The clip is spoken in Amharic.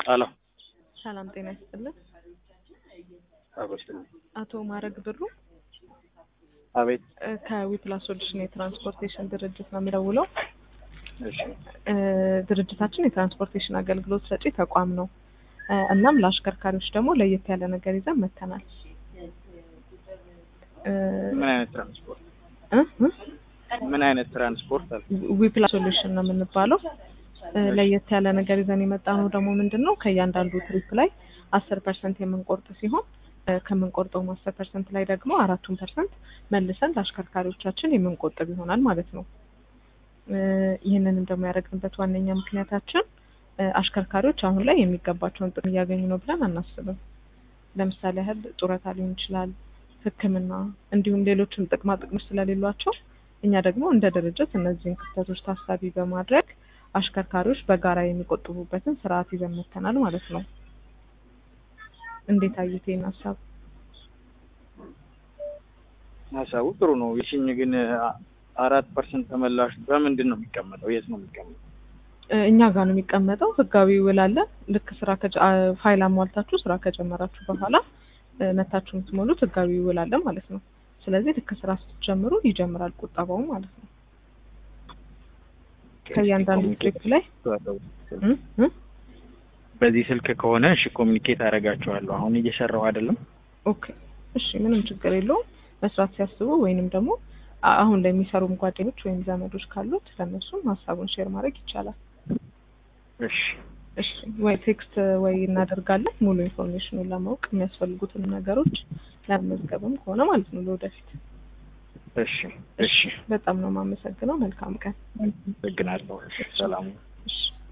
ሄሎ ሰላም ጤና ይስጥልን። አበስልኝ። አቶ ማረግ ብሩ አቤት። እ ከዊፕላስ ሶሉሽን የትራንስፖርቴሽን ድርጅት ነው የሚደውለው። እሺ እ ድርጅታችን የትራንስፖርቴሽን አገልግሎት ሰጪ ተቋም ነው። እ እናም ለአሽከርካሪዎች ደግሞ ለየት ያለ ነገር ይዘን መተናል። እ ምን አይነት ትራንስፖርት እ እ ምን አይነት ትራንስፖርት አለ? ዊፕላስ ሶሉሽን ነው የምንባለው። እ ለየት ያለ ነገር ይዘን የመጣ ነው ደግሞ ምንድን ነው ከእያንዳንዱ ትሪፕ ላይ አስር ፐርሰንት የምንቆርጥ ሲሆን እ ከምንቆርጠውም አስር ፐርሰንት ላይ ደግሞ አራቱን ፐርሰንት መልሰን ለአሽከርካሪዎቻችን የምንቆጥብ ይሆናል ማለት ነው። እ ይህንንም ደግሞ ያደረግንበት ዋነኛ ምክንያታችን እ አሽከርካሪዎች አሁን ላይ የሚገባቸውን ጥቅም እያገኙ ነው ብለን አናስብም። ለምሳሌ ያህል ጡረታ ሊሆን ይችላል፣ ሕክምና እንዲሁም ሌሎችም ጥቅማ ጥቅሞች ስለሌሏቸው እኛ ደግሞ እንደ ድርጅት እነዚህን ክፍተቶች ታሳቢ በማድረግ አሽከርካሪዎች በጋራ የሚቆጥቡበትን ስርዓት ይዘን መጥተናል ማለት ነው። እንዴት አዩት ይህን ሀሳብ? ሀሳቡ ጥሩ ነው። ይሽኝ ግን አ- አራት ፐርሰንት ተመላሽ በምንድን ነው የሚቀመጠው? የት ነው የሚቀመጠው? እ እኛ ጋር ነው የሚቀመጠው። ህጋዊ ውል አለን። ልክ ስራ ከጀ- አ- ፋይል አሟልታችሁ ስራ ከጀመራችሁ በኋላ እ መታችሁ የምትሞሉት ህጋዊ ውል አለ ማለት ነው። ስለዚህ ልክ ስራ ስትጀምሩ ይጀምራል ቁጠባው ማለት ነው። ከእያንዳንዱ ትሪፕ ላይ እ እ በዚህ ስልክ ከሆነ እሺ ኮሚኒኬት አደርጋቸዋለሁ። አሁን እየሰራሁ አይደለም። ኦኬ እሺ፣ ምንም ችግር የለውም። መስራት ሲያስቡ ወይንም ደግሞ አ- አሁን ላይ የሚሰሩም ጓደኞች ወይም ዘመዶች ካሉት ለእነሱም ሀሳቡን ሼር ማድረግ ይቻላል። እሺ እሺ ወይ ቴክስት ወይ እናደርጋለን ሙሉ ኢንፎርሜሽኑን ለማወቅ የሚያስፈልጉትን ነገሮች ለመመዝገብም ከሆነ ማለት ነው ለወደፊት። እሺ እሺ በጣም ነው የማመሰግነው። መልካም ቀን። አመሰግናለሁ። ሰላም እሺ